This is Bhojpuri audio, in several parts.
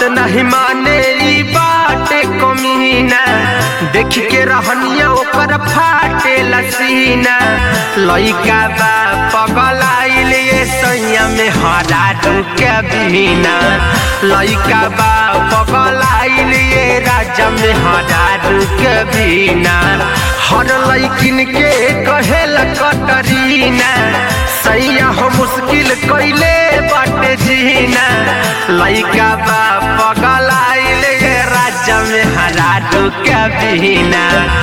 नहीं माने ई बाटे कमीना देख के रहनिया ओकर फाटे लसीना लइका बा पगलाइल ये सैया में हरा के बिना लइका बा पगलाइल ये राजा में हरा के बिना हर लइकिन के कहेल कटरीना सैया हो मुश्किल कैले बाटे जीना लइका बा पगलाइल ये राजा में हरा के बिना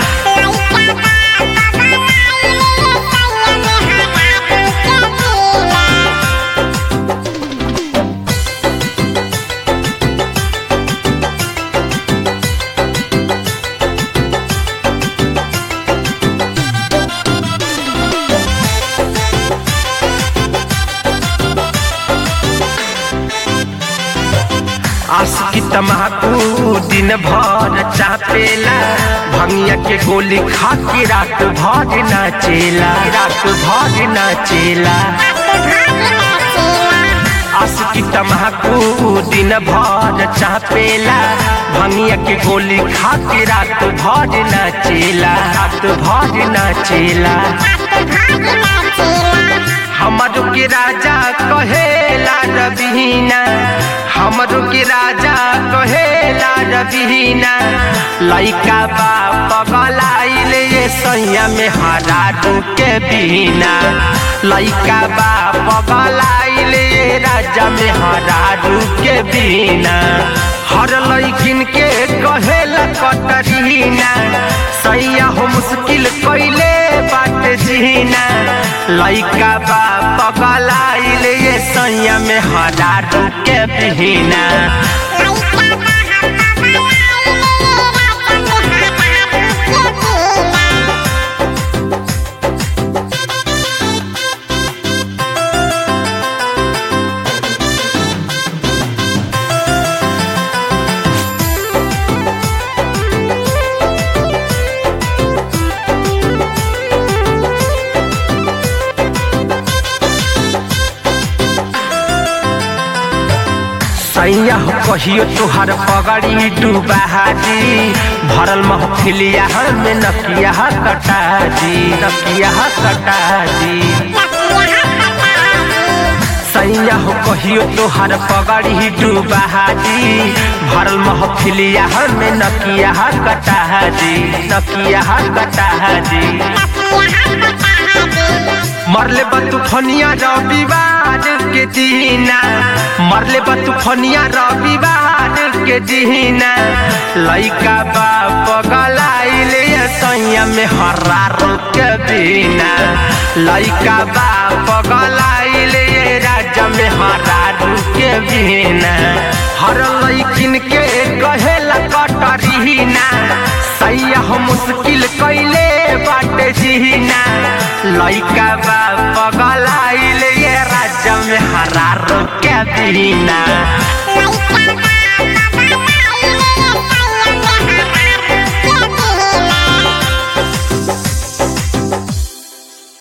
आशिकी तमाकू दिन भर चापेला भंगिया के गोली खा के रात भर नाचेला रात भर नाचेला आशिकी तमाकू दिन भर चापेला भंगिया के गोली खा के रात भर नाचेला रात भर नाचेला हमर के राजा कहेला रबीना हमर के राजा कहेला रबीना लइका बा पगलाइल ये सैया में हरा के बिना लइका बा पगलाइल ये राजा में हरा के बिना हर लइकिन के कहेला कटरीना सैया हो मुश्किल कैले बाट जीना लइका बा पगलाइल ये सैया में हरा के बिना सैया हो कहियो तुहार पगड़ी डूबाजी भरल महफिलिया में नकिया कटाजी नकिया कटाजी सैया हो कहियो तुहार पगड़ी डूबाजी भरल महफिलिया में नकिया कटाजी नकिया कटाजी मरले बतूफनिया रविवार के दीना मरले बतूफनिया रविवार के दीना लइका बा पगलाइल सैया में हरा के बिना लइका बा पगलाइल राजा में हरा के बिना हर लइकिन के कहेला कटरीना सैया हो मुश्किल कैले बाटे जीना लइका बा पगलाइल ये राजा में हरा के बिना